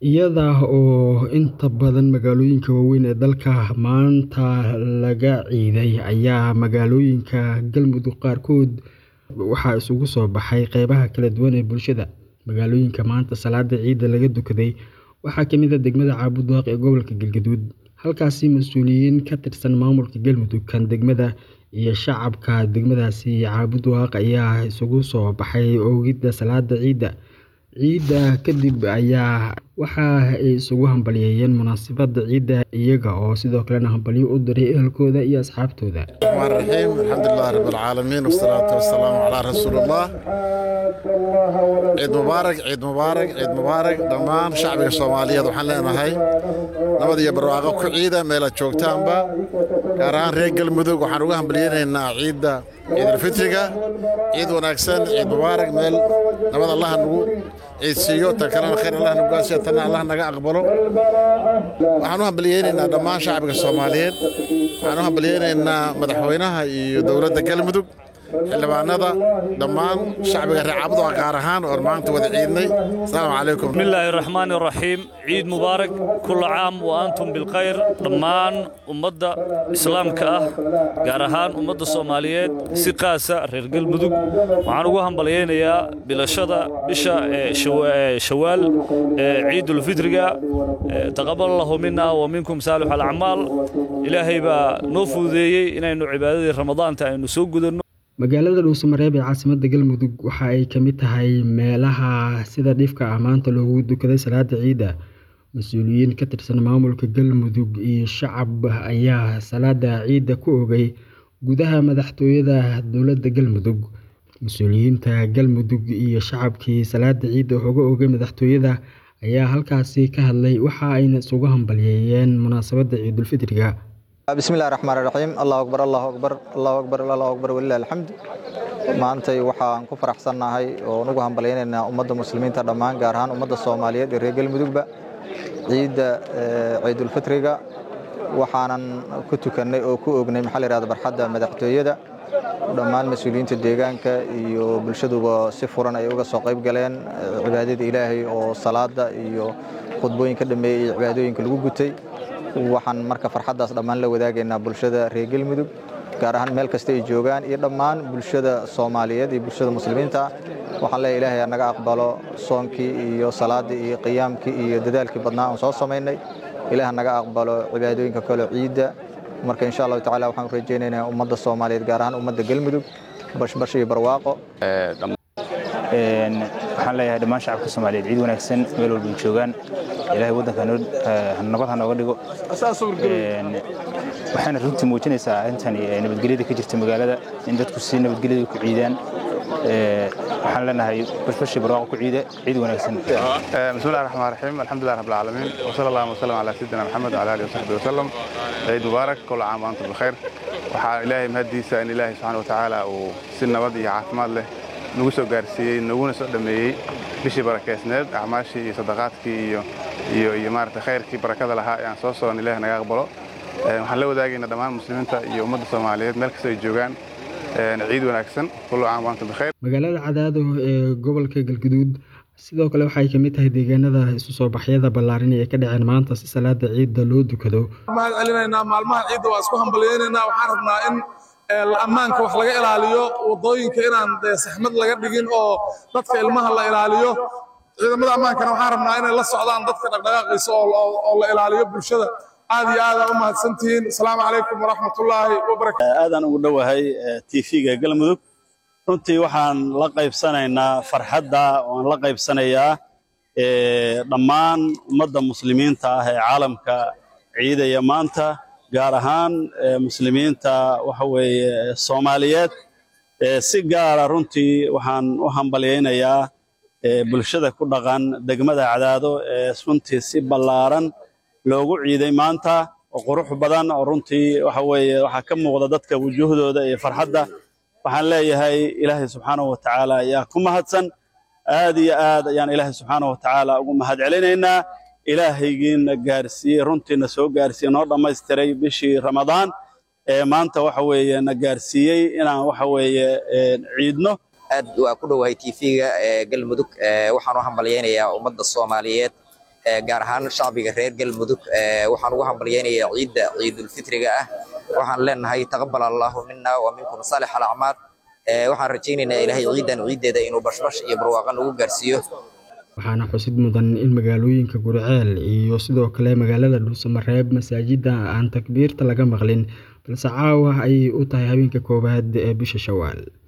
iyada oo inta badan magaalooyinka waaweyn ee dalka maanta laga ciiday ayaa magaalooyinka galmudug qaarkood waxaa isugu soo baxay qeybaha kala duwan ee bulshada magaalooyinka maanta salaada ciidda laga dukaday waxaa kamid ah degmada caabudaaq ee gobolka galgaduud halkaasi mas-uuliyiin ka tirsan maamulka galmudug kan degmada iyo shacabka degmadaasi caabudaaq ayaa isugu soo baxay oogidda salaada ciidda ciidda kadib ayaa waxa ay isugu hambalyeeyeen munaasabadda ciidda iyaga oo sidoo kalena hambalyo u diray ehelkooda iyo asxaabtooda الرحمن الرحيم الحمد لله رب العالمين والصلاة والسلام على رسول الله ciid mubaarak ciid mubaarak ciid mubaarak dhammaan shacbiga soomaaliyeed waxaan leenahay nabad iyo barwaaqo ku ciida meelaad joogtaanba gaar ahaan reer galmudug waxaan uga hambalyeynaynaa ciidda ciidulfitriga ciid wanaagsan ciid mubaarak meel nabad allaha nagu ciidsiiyo tan kalena khayr allah nagu gaasiyo tanna allah naga aqbalo waxaan u hambalyeynaynaa dhammaan shacbiga soomaaliyeed waxaan u hambalyeynaynaa madaxweynaha iyo dowladda galmudug xildhibaanada dhammaan shacbiga reer caabudaqa gaar ahaan oon maanta wada ciidnay asalaamu calaykum بسم الله الرحمن الرحيم عيد مبارك كل عام وأنتم بالخير دمان أمضى إسلام كأه جارهان أمضى الصوماليات سقاسة رجال بدوق وعن وهم بليين يا بلا شدا بشا شوال عيد الفطر تقبل الله منا ومنكم صالح الأعمال إلهي با نوفذي إن إنه عبادة رمضان تأنو سوق magaalada dhuusamareeb ee caasimadda galmudug waxa ay ka mid tahay meelaha sida dhifka ah maanta loogu dukaday salaada ciidda mas-uuliyiin ka tirsan maamulka galmudug iyo shacab ayaa salaada ciidda ku ogay gudaha madaxtooyada dowladda galmudug mas-uuliyiinta galmudug iyo shacabkii salaada ciidda uga ogay madaxtooyada ayaa halkaasi ka hadlay waxa ayna isugu hambalyeeyeen munaasabadda ciidulfitriga بسم الله الرحمن الرحيم الله أكبر الله أكبر الله أكبر الله أكبر ولله الحمد maantay waxaan ku faraxsannahay oo nugu hambalyaynaynaa ummadda muslimiinta dhammaan gaar ahaan ummadda soomaaliyeed ee reer galmudugba ciidda ciidulfitriga waxaanan ku tukannay oo ku ognay maxaa la yidhahda barxadda madaxtooyada dhammaan mas-uuliyiinta deegaanka iyo bulshaduba si furan ay uga soo qayb galeen cibaadada ilaahay oo salaada iyo khudbooyinka dhameeyey iyo cibaadooyinka lagu gutay waxaan marka farxaddaas dhammaan la wadaagaynaa bulshada reer galmudug gaar ahaan meel kasta ay joogaan iyo dhammaan bulshada soomaaliyeed iyo bulshada muslimiinta ah waxaan leeyahay ilaahay ha naga aqbalo soonkii iyo salaaddii iyo qiyaamkii iyo dadaalkii badnaa aan soo samaynay ilaah ha naga aqbalo cibaadooyinka kale ciidda marka insha allahu tacaala waxaan rajaynaynaa ummadda soomaaliyeed gaar ahaan ummadda galmudug bashbash iyo barwaaqo waxaan leeyahay dhammaan shacabka soomaaliyeed ciid wanaagsan meel walba ay joogaan ilaahay waddanka nabad ha nooga dhigo waxaana runtii muujinaysaa arrintan nabadgelyada ka jirta magaalada in dadku si nabadgelyada ku ciidaan waxaan leenahay bashbashi barwaaqo ku ciida ciid wanaagsan بسم الله الرحمن الرحيم الحمد لله رب العالمين وصلى الله وسلم على سيدنا محمد وعلى اله وصحبه وسلم عيد مبارك كل عام وانتم بخير waxaa ilaahay mahadiisa in ilaahay subxaana watacaala uu si nabad iyo caafimaad leh nagu soo gaarsiiyey naguna soo dhammeeyey bishii barakeysneed acmaashii iyo sadaqaadkii iyo iyo iyo maarata khayrkii barakada lahaa ee aan soo soon ilaahay naga aqbalo waxaan la wadaagaynaa dhammaan muslimiinta iyo ummadda soomaaliyeed meel kasta ay joogaan ciid wanaagsan kullu caam waantum bikhayr magaalada cadaado ee gobolka galguduud sidoo kale waxay ka mid tahay deegaanada isu soo baxyada ballaaran ee ka dhaceen maanta si salaada ciidda loo dukado mahad celinaynaa maalmaha ciidda waa isku hambalyaynaynaa waxaan rabnaa in ammaanka wax laga ilaaliyo wadooyinka inaan saxmad laga dhigin oo dadka ilmaha la ilaaliyo ciidamada ammaankana waxaan rabnaa inay la socdaan dadka dhaqdhaqaaqiisa oo la ilaaliyo bulshada aad iyo aad u mahadsantihiin asalaamu calaykum waraxmatullaahi wabarakatu aadaan ugu dhowahay tv-ga galmudug runtii waxaan la qaybsanaynaa farxadda waan la qaybsanayaa dhammaan ummadda muslimiinta ah ee caalamka ciidaya maanta gaar ahaan muslimiinta waxa weeye soomaaliyeed si gaara runtii waxaan u hambalyaynayaa bulshada ku dhaqan degmada cadaado ee runtii si ballaaran loogu ciiday maanta oo qurux badan oo runtii waxa weeye waxaa ka muuqda dadka wujuuhdooda iyo farxadda waxaan leeyahay ilaahay subxaanahu wa tacaala ayaa ku mahadsan aad iyo aad ayaan ilaahay subxaanahu wa tacaala ugu mahad celinaynaa ilaahaygiina gaarsiiyey runtiina soo gaarsiiyey noo dhammaystiray bishii ramadaan ee maanta waxa weeye na gaarsiiyey inaan waxa weeye ciidno aad waa ku dhowahay tv-ga ee galmudug waxaan u hambalyaynayaa ummadda soomaaliyeed gaar ahaan shacbiga reer galmudug waxaan ugu hambalyaynayaa ciidda ciidulfitriga ah waxaan leenahay taqabal allahu mina wa minkum saalix alacmaal waxaan rajaynaynaa ilaahay ciidan ciiddeeda inuu bashbash iyo barwaaqa nagu gaarsiiyo waxaana xusid mudan in magaalooyinka gurceel iyo sidoo kale magaalada dhuusamareeb masaajidda aan takbiirta laga maqlin balse caawa ayay u tahay habeenka koowaad ee bisha shawaal